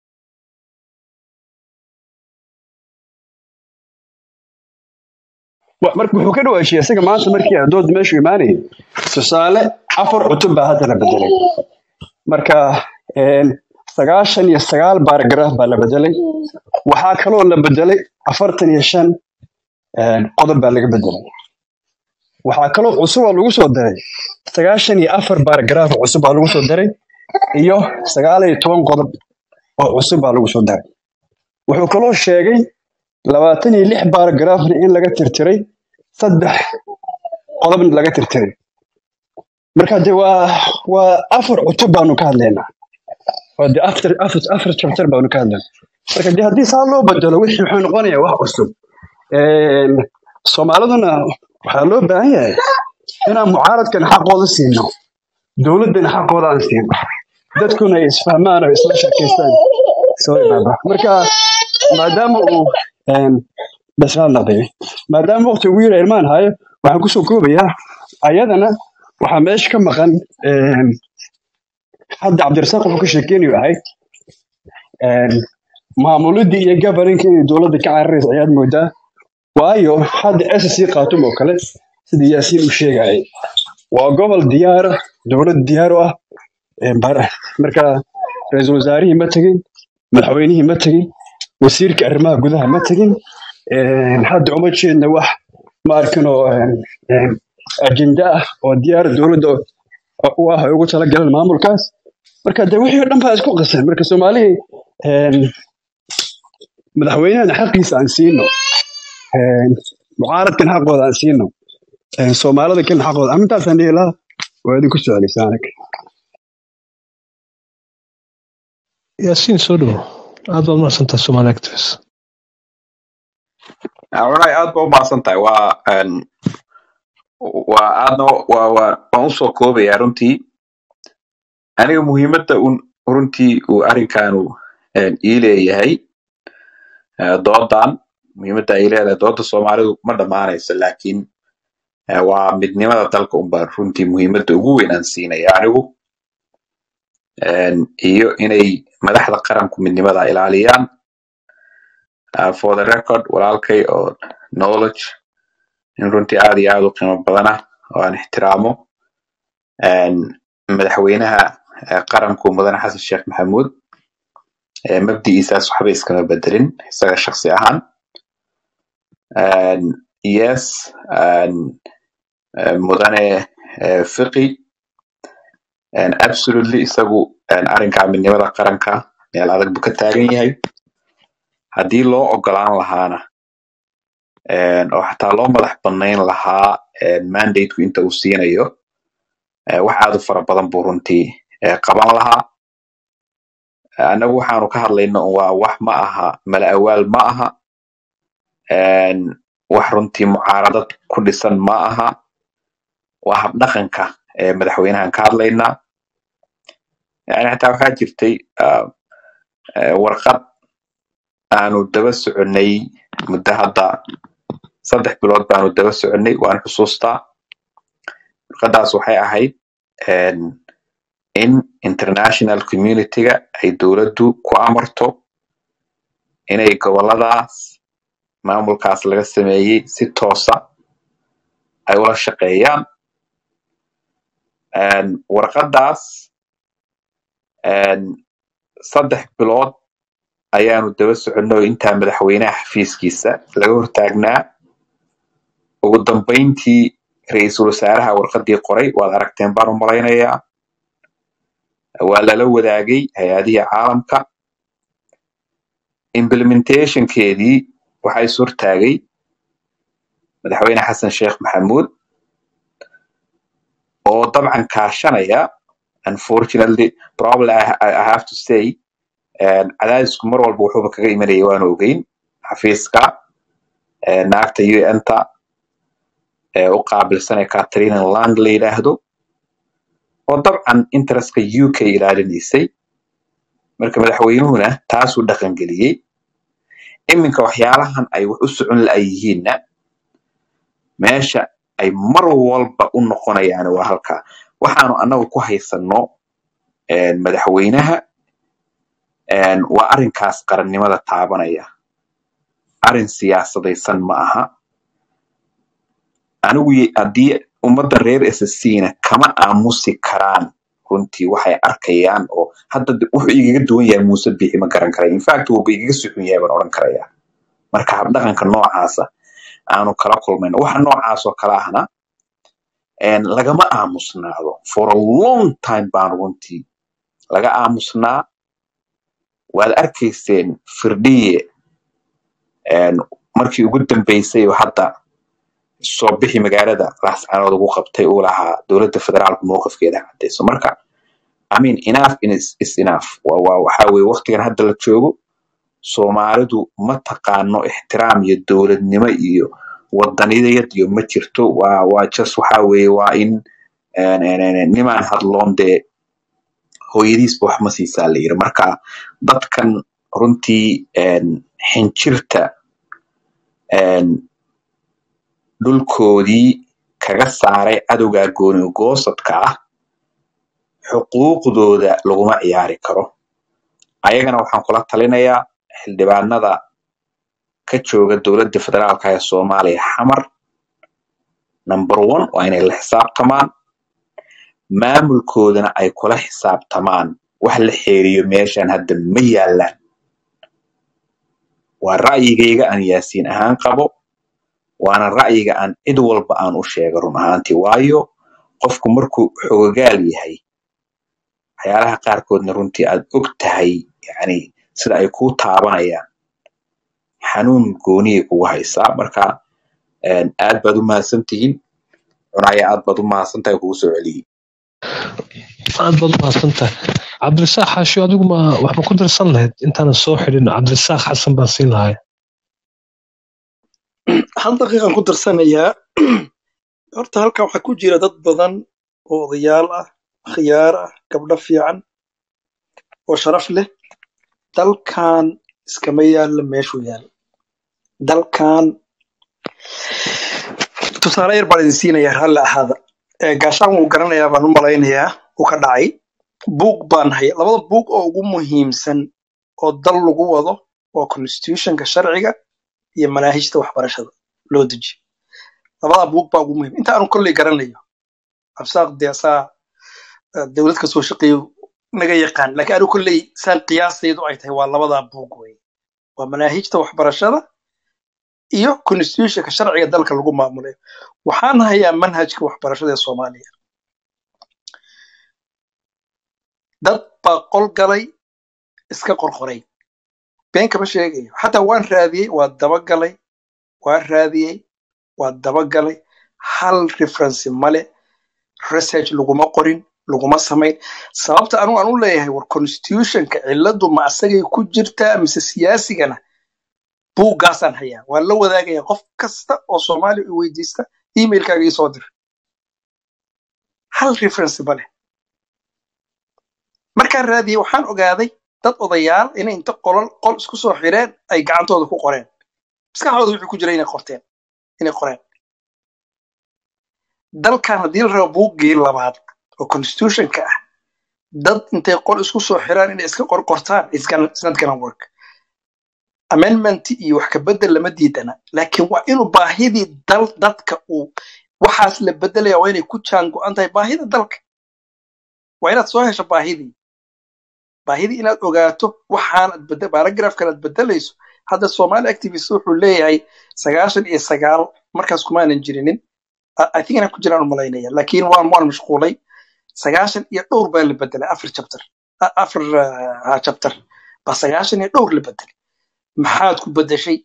wa- marka wuxuu ka dhawaajiyey isaga maanta markii aan dooda meeshu imaanayay tusaale afar cutub baa hadda la bedelay marka een, sagaashan iyo sagaal baaragraaf baa la bedelay waxaa kaloo la bedelay afartan iyo shan een, qodob baa laga bedelay waxaa kaloo cusub oo lagu soo daray sagaashan iyo afar baaragraaf oo cusub baa lagu soo daray iyo sagaal iyo toban qodob oo cusub baa lagu soo daray wuxuu kaloo sheegay labaatan iyo lix baaragraafna in laga tirtiray saddex qodobna laga tirtiray marka de waa waa afar cutub baanu ka hadlaynaa waa de afar afar afar chapter baanu ka hadlaynaa marka de haddii saa loo bedelo wixii wuxuu noqonayaa wax cusub Een, soomaaliduna waxaa loo baahan yahay inaan mucaaradkan xaqooda siino dowladdana xaqooda aan siino dadkuna ay isfahmaan oo isla sheekaystaan soo imaada marka maadaama uu een, bashaal noqday maadaama waqti ugu yara ilmaan hayo waxaan kusoo koobayaa ayadana waxaa meesha ka maqan een, hadda cabdirasaaq wuxuu ka sheekeynayo ahayd een, maamulidii iyo governinka inay dowladda ka cararayso ayaad moodaa waayo hadda SSC Khartoum oo kale sida Yaasiin uu sheegayay waa gobol diyaar ah dowlad diyaar u ah een, bar- marka ra'iisul wasaarihii ma tegin madaxweynihii ma tegin wasiirka arrimaha gudaha ma tegin een, hadda uma jeedna wax ma arkin oo een, een, ajenda ah oo diyaar dowladda u ah ay ugu talagaleen maamulkaas marka de wixii oo dhan baa isku qasan marka soomaalihii een, madaxweynahana xaqiisa aan siino een, mucaaradkan xaqooda aan siino een, soomaalida kan xaqooda amintaasaan dhihi lahaa waa idinku socdaysaa anaga yaasiin soo dhowo aad baad mahadsantahay somaali activist walahi aad ba u mahadsan tahay waa een, waa aadna waa waa waan usoo koobaya runtii aniga muhiimadda un runtii uu arrinkaanu een, ii leeyahay eh, doodan muhiimadda ay leedahay dooda soomaalidu ma dhammaanayso laakiin eh, waa midnimada dalka unbaa runtii muhiimadda ugu weyn aan siinaya anigu een, iyo inay madaxda qaranku midnimada ilaaliyaan uh, for the record walaalkay oo knowledge in runtii aad iyo aad u qiimo badan ah oo aan ixtiraamo Een, madaxweynaha eh, qaranku mudane xasan sheekh maxamuud eh, mabdi'iisaas waxba iskama bedelin isaga shaksi ahaan And yes and, eh, mudane eh, fiqi and absolutely isagu and arrinka midnimada qaranka meel adag buu ka taagan yahay haddii loo ogolaan lahaana and oo xataa loo madax banayn lahaa and mandateku inta uu siinayo eh, wax aad u fara badan buu runtii eh, qaban lahaa annagu waxaanu ka hadlayno waa wax ma aha mala awaal ma aha and wax runtii mucaaradad ku dhisan ma aha waa habdhaqanka ee madaxweynahan ka hadlaynaa yani xitaa waxaa jirtay ah, eh, warqad aanu daba soconay muddo hadda saddex bilood baanu daba soconay waan xusuustaa warqadaas waxay ahayd en, in international community-ga ay dowladdu ku amarto inay goboladaas maamulkaas laga sameeyey si toosa ay ula shaqeeyaan En, warqadaas en, saddex bilood ayaanu daba soconay oo intaa madaxweynaha xafiiskiisa laga hortaagnaa ugu dambeyntii ra-iisul wasaaraha warqadii qoray waad aragteen baan u malaynayaa waa lala wadaagay hay-adihii caalamka implementationkeedii waxaa is hortaagay madaxweyne xasan sheekh maxamuud oo dabcan kaashanaya unfortunately probably I, I I have to say en, cadaadisku mar walba wuxuuba kaga imanayay waanu ogeyn xafiiska eh, naagta un-ta ee u qaabilsanee catherine lang la yidhaahdo oo dabcan interestka u k ilaalinaysay marka madaxweynuhuna taasuu dhaqangeliyey iminka waxyaalahan ay wax u socon la'yihiinna meesha ay mar walba u noqonayaan waa halkaa waxaanu annagu ku haysanno en, madaxweynaha en, waa arrinkaas qarannimada taabanaya arrin siyaasadaysan ma aha anigu ye- haddii ummadda reer sscna kama aamusi karaan runtii waxay arkayaan oo hadda de- wuxuu igaga duwan yahay muuse bixi ma garan karayo infact wuuba igaga suxun yahay baan odhan karayaa marka habdhaqanka noocaasa aanu kala kulmayno waxa noocaas oo kale ahna en, lagama aamusnaado for a long time baan runtii laga aamusnaa waad arkayseen firdhiye en, markii ugu dambeysay oo hadda soo bixi magaalada laascaanood ugu qabtay uu lahaa dowladda federaalka mowqifkeeda cadeyso marka I mean enough is, is enough waa waa waxa weye waqtigan hadda la joogo soomaalidu ma taqaano ixtiraam iyo dowladnimo iyo wadaniyad iyo ma jirto waa waa just waxa weye waa in en, en, en, nimaan hadloon dee hooyadiisba wax ma siisaa la yiri marka dadkan runtii en, xinjirta en, dhulkoodii kaga saaray cadowga gooni goosadka ah xuquuqdooda laguma ciyaari karo ayagana waxaan kula talinayaa xildhibaanada ka jooga dowladda federaalka ee soomaaliya xamar number one waa inay la xisaabtamaan maamulkoodana ay kula xisaabtamaan wax la xeeriyo meeshan hadda ma yaalaan waa ra'yigayga aan yaasiin ahaan qabo waana ra'yiga aan cid walba aan u sheega run ahaantii waayo qofku markuu xogagaal yahay waxyaalaha qaarkoodna runtii aad og tahay yani sida ay kuu taabanayaan xanuun gooniyay kugu haysaa marka en, aad baad u mahadsan tihiin cunaya aad baad u mahadsan tahay kugu soo celiyey aad baad u mahadsantahay cabdirasaaq xaashiyo adigu ma wax ma ku darsan lahayd intaanan soo xidhin cabdirasaaq xasan baan siin lahay hal daqiiqan ku darsanayaa horta halkan waxaa ku jira dad badan oo odayaal ah khiyaar ah gabdho fiican oo sharaf leh dalkan iskama yaalla meeshuu yaal dalkan tusaale yar baan idin siinayaa raalli ahaada Ee, gaashaan wuu garanayaa baan u malaynayaa uu ka dhacay buug baan haya labada buug oo ugu muhiimsan oo dal lagu wado waa constitutionka sharciga iyo manaahijta waxbarashada loo dejiyo labada buug baa ugu muhiim inta aanu kolley garanayo absaaq dee asaa eh, dowlad ka soo shaqeeyo naga yaqaan laakiin anigu kolley saan qiyaastaydu ay tahay waa labadaa buug wey waa manaahijta waxbarashada iyo constitutionka sharciga dalka lagu maamulayo waxaan hayaa manhajka waxbarashada ee soomaaliya dad baa qol galay iska qorqoray been kama sheegayo xataa waan raadiyey waa dabagalay waan raadiyey waa dabagalay hal referency male research laguma qorin laguma samayn sababta anigu aan u leeyahay war constitutionka ciladu ma asagay ku jirtaa mise siyaasigana buuggaasaan hayaa waan la wadaagaya qof kasta oo soomaaliya i weydiista emailkaaga ii soo dir hal referency male markaan raadiyey waxaan ogaaday dad odayaal inay inta qolol qol isku soo xireen ay gacantooda ku qoreen maskaxdooda wixii ku jira inay qorteen inay qoreen dalkan haddii la rabo buuggii labaad oo constitutionka ah dad intay qol isku soo xiraan inay iska qorqortaan it's gonna- it's not gonna work amendment iyo wax ka bedel lama diidana laakiin waa inuu baahidii dal dadka uu waxaas la bedelaya waa inay ku jaan go-an tahay baahida dalka waa inaad soo hesho baahidii baahidii inaad ogaato waxaanad bede paragraphkan aad bedelayso hadda somali activist wuxuu leeyahay sagaashan iyo sagaal markaas kumaanan jirinin I I think inaan ku jiraan u malaynaya laakiin waan waan mashquulay sagaashan iyo dhowr baa la bedelay afar chapter a- afar ah, chapter baa sagaashan iyo dhowr la bedelay maxaad ku bedeshay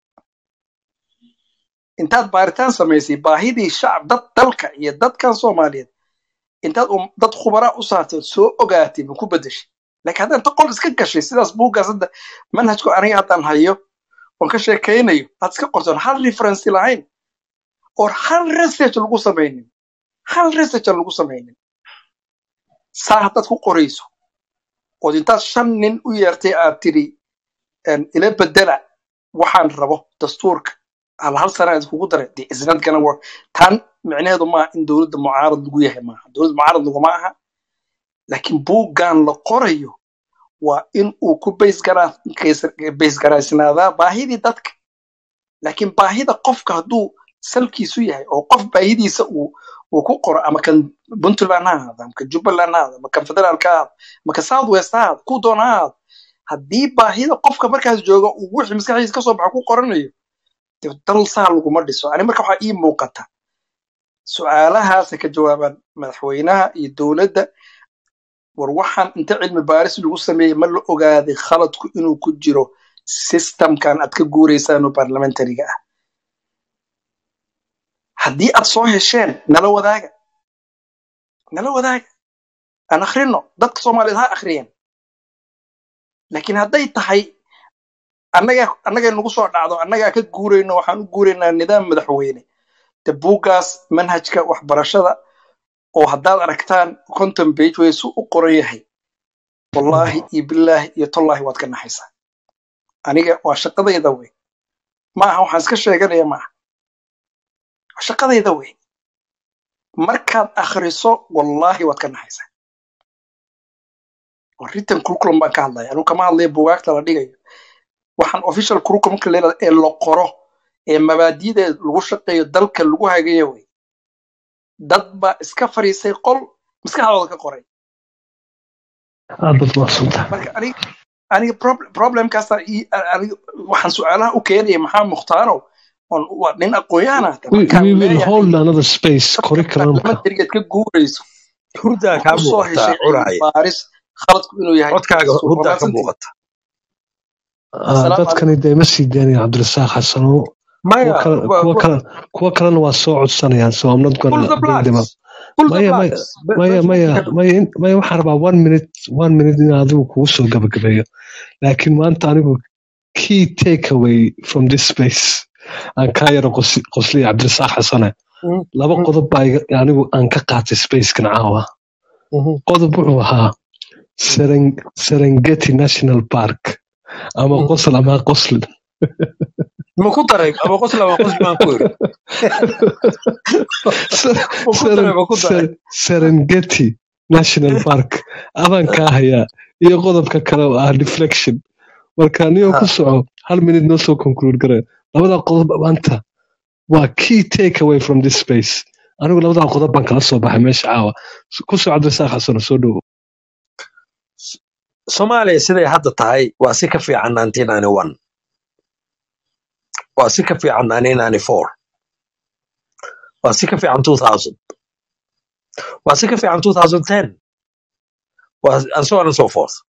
intaad baaritaan samaysay baahidii shacab dad dalka iyo dadkan soomaaliyeed intaad um- dad khubaraa u saartay ood soo ogaatay ma ku bedeshay laakiin haddaan ta qol iska gashay sidaas buuggaas hadda manhajku aniga haddaan hayo oon ka sheekaynayo aad iska qortoon hal referency lahayn oo hal research lagu samaynin hal research aan lagu samaynin saa haddaad ku qorayso ood intaad shan nin u yeertay aad tiri een, ila bedela waxaan rabo dastuurka hal hal sana aad kugu daray de is not gonna work tan micnaheedu maaha in dowladda mucaarad lagu yahay maaha dowladda mucaarad laguma aha laakiin buuggan la qorayo waa in uu ku baysgaraysnaadaa baahidii dadka laakiin baahida qofka hadduu salkiisu yahay oo qof baahidiisa uu uu ku qoro ama kan puntland ha ahaado ama kan jubbaland ha ahaado ama kan federaalka ha ahaado ama kan south west ha ahaado ku doona ha ahaado haddii baahida qofka markaas jooga uu wixii maskaxdiisa kasoo baxa ku qoranayo dee dal saa laguma dhiso ani marka waxaa ii muuqata su-aalahaasa ka jawaabaan madaxweynaha iyo dowladda war waxaan inta cilmi baaris lagu sameeyey ma la ogaaday khaladku inuu ku jiro systemkan aad ka guureysaan oo parliamentariga ah haddii aad soo hesheen nala wadaaga nala wadaaga aan akhrino dadka soomaaliyeed ha akhriyeen laakiin hadday tahay annaga annagay nagu soo dhacdo annagaa ka guurayno waxaan u guuraynaa nidaam madaxweyne de buuggaas manhajka waxbarashada oo haddaad aragtaan conton page way su u qoran yahay wallaahi iyo bilaahi iyo tollaahi waad ka naxaysaa aniga waa shaqadayda wey maaha waxaan iska sheeganaya maaha waa shaqadayda wey markaad akhriso wallaahi waad ka naxaysaa oo written curriculum baan ka hadlaya anigu kama hadlaya buugaagta la dhigayo waxaan official curriculumka leedahay ee la qoro ee mabaadi'da lagu shaqeeyo dalka lagu hagayo wey dad baa iska fadhiisay qol maskaxdooda ka qoray aad baad mahadsantahay marka aniga aniga prob- problemkaasa ii- aniga waxaan su-aalaha u keenaya maxaa mukhtaanow oon waa nin aqoon-yahan ah we, markaan we will leeyahay hold another space dadka curriculumka parliamentarigeed ka guurayso hurdaa ma kaa u soo muuqataa heshay cilmi cunaya baaris khaladku inuu yahay codkaaga dastuur hurdaa ka wanaagsantii muuqata Ah, assalaamu dadkani dee ma sii daynaya cabdirasaaq xasano maya kuwa kale wa- kuwa wa- kale kuwa kalena waa soo codsanayaan so I'm not pull gonna the bring them up blacks pull the maya maya blacks Be- maya meesha maya wixii ka maya in- maya waxaan rabaa one minute one minute in adigu kugu soo gabagabeeyo laakiin maanta anigu key takeaway from this space aan kaa yaro qos- qosliya cabdirasaaq xasane Mhm, laba mhm, qodob baa iga- anigu aan ka qaatay spacekan caawa mhm. qodob wuxuu ahaa Seren- serengeti national park ama Mhm. qosol ama qoslin ma ku daray ama qosla ama qosli baan ku iri Ser- ma ku daray Seren- ma ku daray Ser- serengeti national park adaan kaa hayaa iyo qodobka kale oo ah deflection marka niyoo Ha, ku soco hal minute noo soo conclude gare labada qodob maanta waa key take away from this space anigu labadaa qodob baan kala soo baxay meesha caawa ku soo cabdirasaaq xasano soo dhowo soomaaliya siday hadda tahay waa si ka fiican 1991 waa si ka fiican 1994 waa si ka fiican 2000 waa si ka fiican 2010 waa and so on and so forth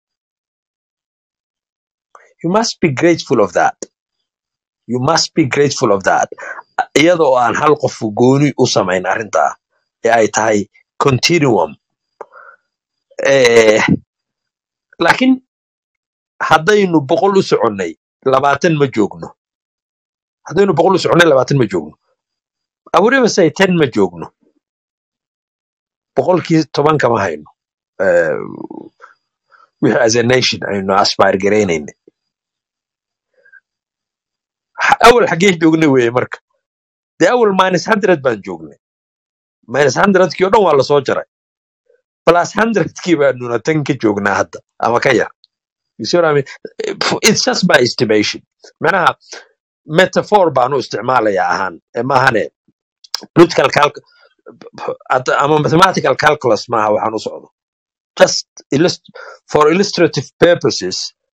you must be grateful of that you must be grateful of that iyada oo aan hal qof gooni u samayn arrintaa ee ay tahay continuum eh, laakiin haddaynu boqol u soconnay labaatan ma joogno haddaynu boqol u soconnay labaatan ma joogno abuuribasay ten ma joogno boqolkii toban kama hayno Eh, wixii as a nation aynu aspire garaynayna awal xaggeen joognay weeye marka dee awal minus hundred baan joognay minus hundredkii oo dhan waa lasoo jaray plus hundredkii baanuna tan ka joognaa hadda ama ka yar You see what I mean? It's just my estimation. Manaha metaphor baan u isticmaalayaa ahaan Eh, maahane political calc at- ama mathematical calculus maaha waxaan u socdo just illust- for illustrative purposes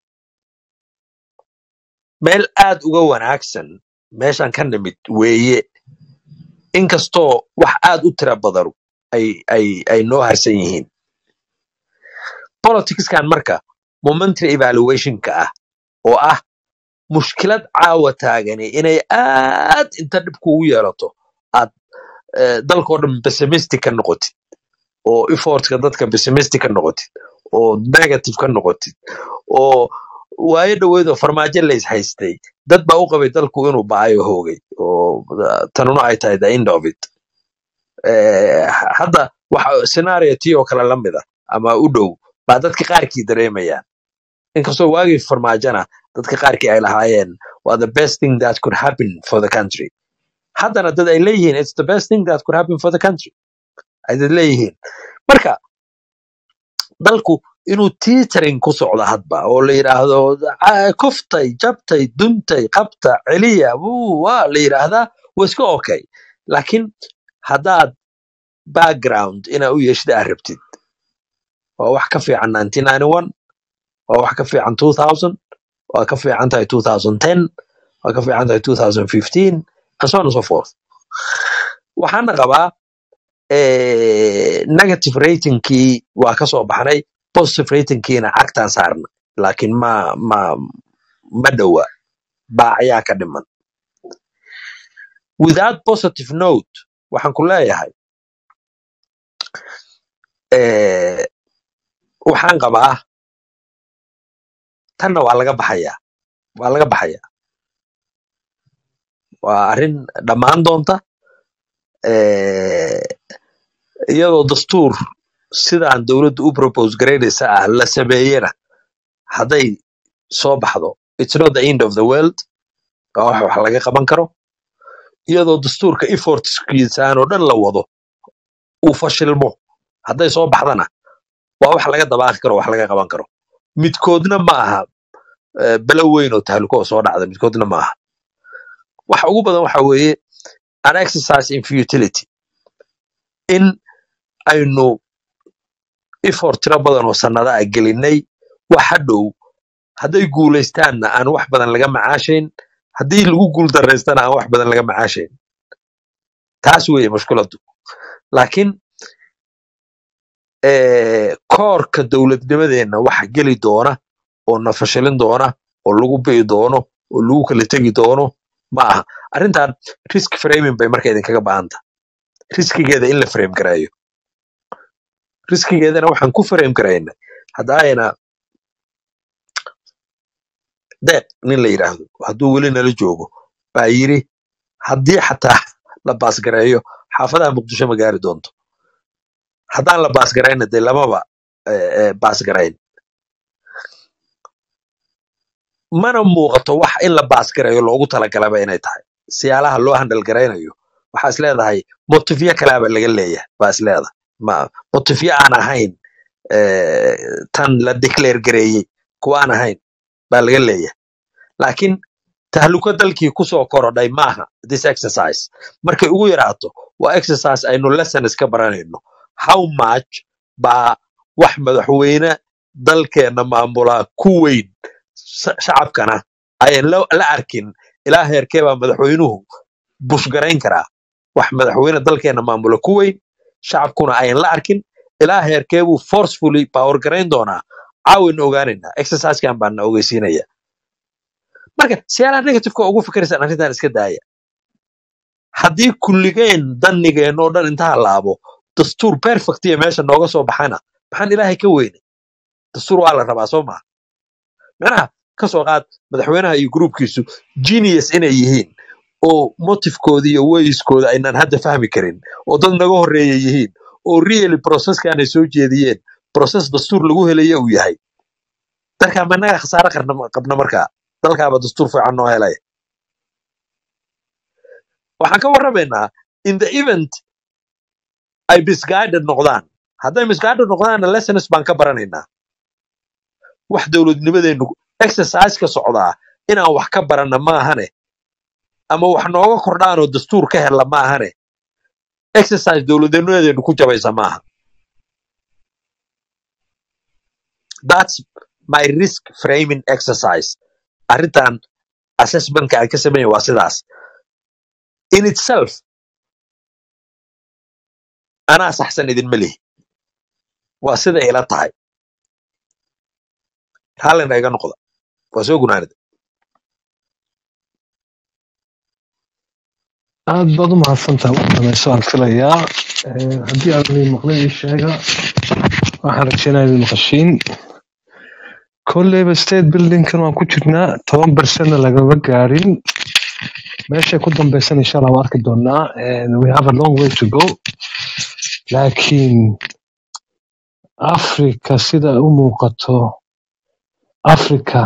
meel aad uga wanaagsan meeshan ka nimid weeye inkastoo wax aad u tira badanu ay ay ay noo harsan yihiin politicskan marka momentary evaluationka ah oo ah mushkilad caawa taagani inay aad inta dhib kugu yeelato aad eh, dalkoo dhan pessimistic ka noqotid oo effortka dadka pessimistic ka noqotid oo negative ka noqotid oo waayo dhaweydoo farmaajo lays haystay dad baa u qabay dalku inuu baayo hoogay oo uh, tanuna ay tahay the end of it Eh, hadda waxa scenario tii oo kale la mida ama u dhow baa dadka qaarkii dareemayaan inkastoo waagii farmaajona dadka qaarkii ay lahaayeen waa the best thing that could happen for the country haddana dad ay leeyihiin it's the best thing that could happen for the country ay dad leeyihiin marka dalku inuu tiitering ku socdo hadba oo la yidhaahdo "Ah, kuftay jabtay duntay qabta celiya wuu waa la yidhaahdaa waa iska okay laakiin haddaad background inaa u yeeshid aad rabtid waa wax ka fiican 1991 waa wax ka fiican 2000 waa ka fiican tahay 2010 waa ka fiican tahay 2015 and so on and so forth waxaana qabaa eh, negative ratingkii waa ka soo baxnay positive ratingkiina cagtaan saarna laakiin ma ma ma dhowa baacayaa ka dhiman without positive note waxaan ku leeyahay eh, waxaan qabaa tanna waa laga baxayaa waa laga baxayaa waa arrin dhammaan doonta eh, iyadoo dastuur sidaan dowladdu u propose garaynaysa ah la sameeyena hadday soo baxdo it's not the end of the world waa wax wax laga qaban karo iyadoo dastuurka effortskiisaan oo dhan la wado uu fashilmo hadday soo baxdana waa wax laga dabaaqi karo wax laga qaban karo midkoodna ma aha eh, belo weyn oo tahluko oo soo dhacda midkoodna ma aha waxa ugu badan waxa weeye an exercise in futility in aynu effort tiro badan oo sannada ah gelinay wax hadhow hadday guulaystaanna aan wax badan laga macaashayn haddii lagu guuldarraystana aan wax badan laga macaashayn taas weeye mushkiladdu laakiin eh, koorka dowladnimadeenna waxa geli doona oo na fashilin doona oo lagu bi'i doono oo lagu kala tegi doono ma aha arrintan risk framing bay marka idinkaga baahan tahay riskigeeda in la frame gareeyo riskigeedana waxaan ku frame garaynay haddaayna deeq nin la yidhaahdo hadduu weli nala joogo baa yiri haddii xataa la baasgareeyo xaafadaha muqdisho ma gaari doonto haddaan la baasgarayna dee lamaba eh, eh, baasgarayn mana muuqato wax in la baasgareeyo loogu talagalaba inay tahay siyaalaha loo handal garaynayo waxaa is leedahay motifyo kalaaba laga leeyahay baa is leedahay ma motifyo aan ahayn eh, tan la declare gareeyey kuwa aan ahayn baa laga leeyahay laakiin tahluko dalkii kusoo korodhay maaha this exercise markay ugu yaraato waa exercise aynu lessons ka baranayno how much baa wax madaxweyne dalkeenna maamulaa ku weyn sa- shacabkana ayan la la arkin ilaa heerkee baa madaxweynuhu bushgarayn karaa wax madaxweyne dalkeenna maamula ku weyn shacabkuna ayan la arkin ilaa heerkee buu forcefully power garayn doonaa caawin ogaanaynaa exercisekan baan na ogeysiinaya marka siyaalaha negativeka ugu fikiraysaan arrintan iska daaya haddii kulligeen dannigeen oo dhan inta halaabo dastuur perfect iyo meesha nooga soo baxana maxaan ilaahay ka weynay dastuur waa la rabaa soo maha macnaha ka soo qaad madaxweynaha iyo gruubkiisu genius inay yihiin oo motifkooda iyo wayskooda aynaan hadda fahmi karin oo dad naga horreeya yihiin oo really processkan ay soo jeediyeen process dastuur lagu helaya uu yahay dalkaa ma naga khasaare qarna- qabna markaa dalkaaba dastuur fiican noo helaya waxaan ka warramaynaa in the event ay misguided noqdaan hadday misguided noqdaanna lessons baan ka baranaynaa wax dowladnimadeennu exercise ka socdaa inaan wax ka baranna maahane ama wax nooga kordhaanoo dastuur ka hella maahane exercise dowladnimadeennu ku jabaysa maaha that's my risk framing exercise arrintan assessmentka aan ka sameeya waa sidaas in itself anaa saxsan idinma lihi waa sida ila tahay hallina iga noqda waa soo gunaanida aad baad u mahadsantahay u dhamayso aan filayaa Eh, haddii aad idin maqlay ii sheega waxaan rajeynaya idin maqashiin kolleyba state buildingkan waan ku jirnaa toban bersenna lagama gaarin meeshay ku dambaysan insha allah waan arki doonaa And we have a long way to go laakiin africa sida u muuqato africa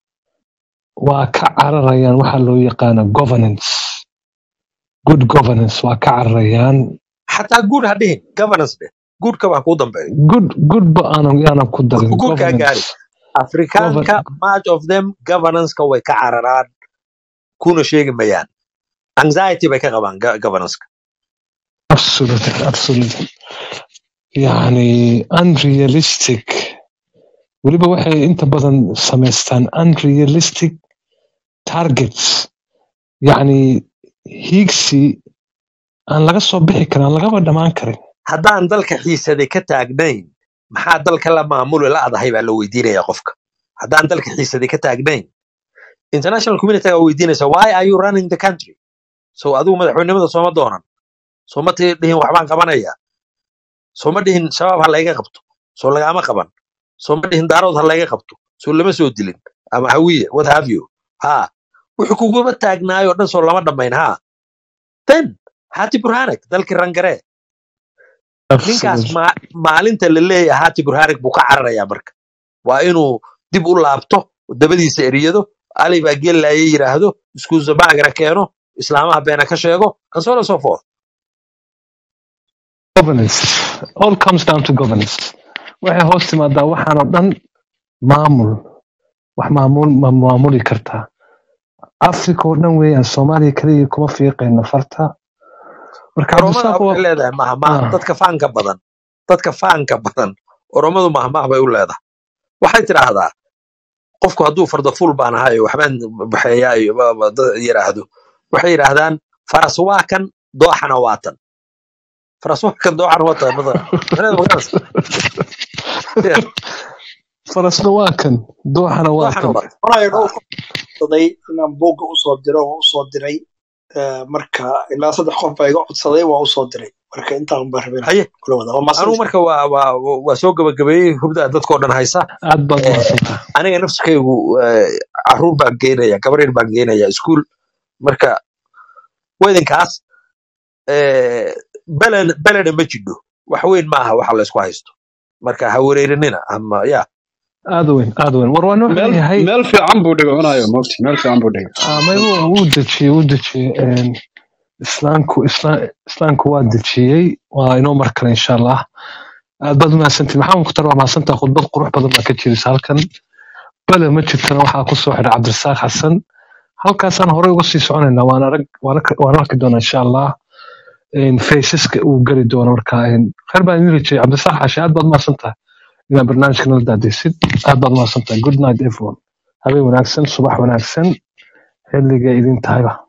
waa ka cararayaan waxa loo yaqaano governance good governance waa ka cararayaan xataa guud ha dhihin governance dheh guudka baa kuu dambeeyo good good ba aanan aanan ku darin guudkaa gaari governance afrikaanka govern much of them governance-ka way ka cararaan kuna sheegi mayaan anxiety bay ka qabaan go- governance-ka absolutely absolutely yani unrealistic weliba waxay inta badan samaystaan unrealistic targets yani hiigsi aan laga soo bixi karin aan lagaba dhammaan karin haddaan dalka xiisaday ka taagnayn maxaa dalka la maamuli la'dahay baa la weydiinaya qofka haddaan dalka xiisaday ka taagnayn international community gaa weydiinaysa why are you running the country so adigu madaxweynimada sooma doonan sooma ti dhihin waxbaan qabanaya sooma dhihin shabaab ha layga qabto soo lagaama qaban sooma dhihin daarood ha layga qabto soo lama soo dilin ama hawiye what have you ha wuxuu kuguma taagnaayo dhan soo lama dhammayn ha then hati burhanek dalkii rangaree ninkaas absolutely ma- maalinta la leeyahay hati burhanek buu ka cararayaa marka waa inuu dib u laabto dabadiisa eriyado ali baa gellaaya yidhaahdo iskuusabaagana keeno islaamaha beena ka sheego and so on and so forth governance all comes down to governance waxay hoos timaadaa waxaan oo dhan maamul wax maamul ma maamuli kartaa africa oo dhan weeyaan soomaaliya kaliya kuma fiiqayno farta marka oromada cabdisaaq waxay waa leedahay mahmaah ah, dadka faanka badan dadka faanka badan oromadu mahmaah bay u leedahay waxay tidhaahdaa qofku hadduu fardafuul baan ahayo waxbaan baxeeyaa iyo ba- ba- dad yidhaahdo waxay yidhaahdaan faras waa kan dooxana waa tan faras waa kan dooxana waa tan mada macnaheedu magaranaysa Yeah, farasna waa kan dooxana waa dooxana kan waa tan walahi dhowr qof codsaday inaan buugga usoo diro waa usoo diray Eh, marka ilaa saddex qof baa iga codsaday waa usoo diray marka intaan baan rabay inaan haye kula wada waa anugu mahadsantahay marka waa waa waa soo gabagabeeyey hubdaa dadkoo dhan haysa aad baad Eh, mahadsantahay aniga nafsikaygu eh, caruur baan geynaya gabar yar baan geynaya iskuul marka weydinkaas eh, beled beleda ma jidho wax weyn maaha waxa la isku haysto marka ha wareerinina ama ya aad u weyn aad u weyn war waan wuxuu meel leeyahay meel fiican buu dhigo cunayo mogti meel fiican buu dhigo ah, may wuu wuu dejiyey wuu dejiyey een, islaamku isla- islaamku waa dejiyey waa inoo mar kale insha allah aad baad umahadsantihin maxaa mukhtar waa mahadsantaha khudbad qurux badan baa ka jirisa halkan bale ma jirtana waxaa kusoo xidhay cabdirasaaq xasan halkaasaan horey uga sii soconaynaa waan arag waan arki waan arki doonaa insha allah een, faceska uu geli doono marka een, khayr baan idin rajeyay cabdirasaaq xashi aad baad umahadsantahay inaad barnaamijka nala daadisid aad baad mahadsantahay good night everyone habeen wanaagsan subax wanaagsan xilliga idin tahayba